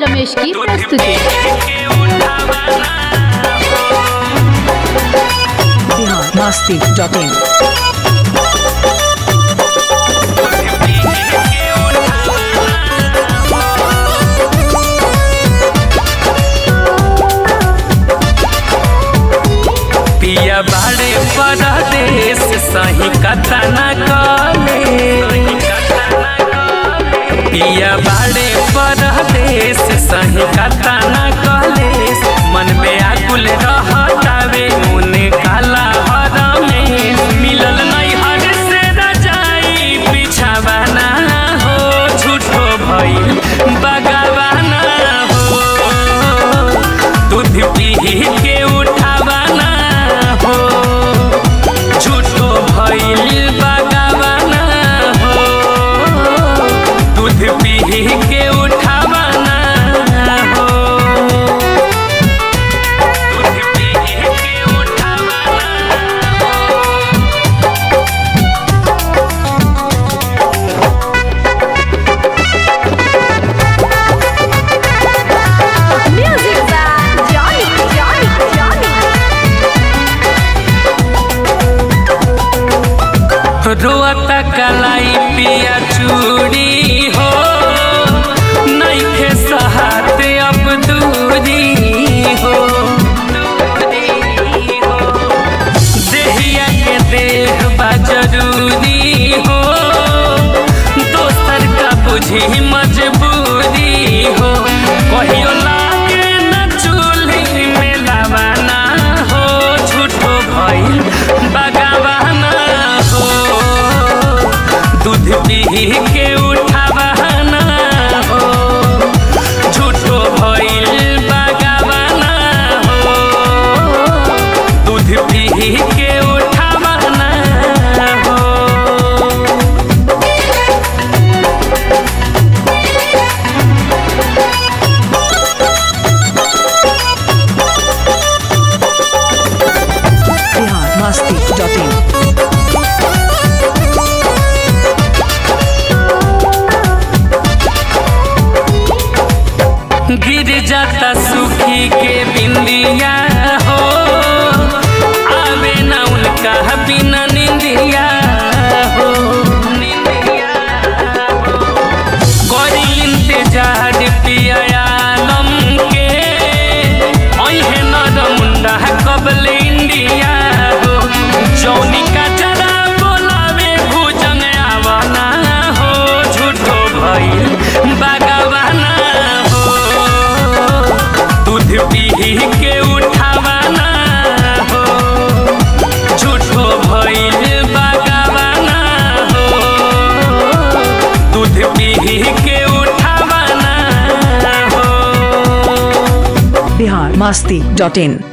रमेश की प्रस्तुति बिहार मस्ती dot in पिया बाड़े परदेश सही कथा न कले पिया बाड़े परदेश सही कथा न कले मन में आकुल रहतावे मुने काला हर में मिलल नहीं हर से रजाई बिछावाना हो झूठो भइल बगावाना हो दूध पी के उठावाना हो झूठो भइल बगावाना हो दूध पी के उठावाना हो दूध पी के उठावाना हो music by Johnny Johnny Johnny रोता कलाई पिया चूड़ी हो नइखे सहाते अब दूरी हो देहिया के देह बा जरूरी हो दोसर का बुझी मजबूरी हो कहियो लागे न चूल्ही में लावाना हो झूठो भइल बगावाना हो दूध पी के उठावाना हो झूठो भइल बगावाना हो दूध पी के उठावाना हो बिहार मस्ती डॉट इन गिर जाता सुखी के बिंदिया हो आवे ना उनका बिना निंदिया हो निंदिया हो करी इंतजार पिया आलम के ओहे नर मुंडा कबल इंडिया हो जौनी का जरा बोलावे भुजंग आवना हो झूठो भइल बगवाना हो दूध पी के उठावाना हो झूठो भइल बगवाना हो दूध पी के उठावाना हो बिहार मस्ती डॉट इन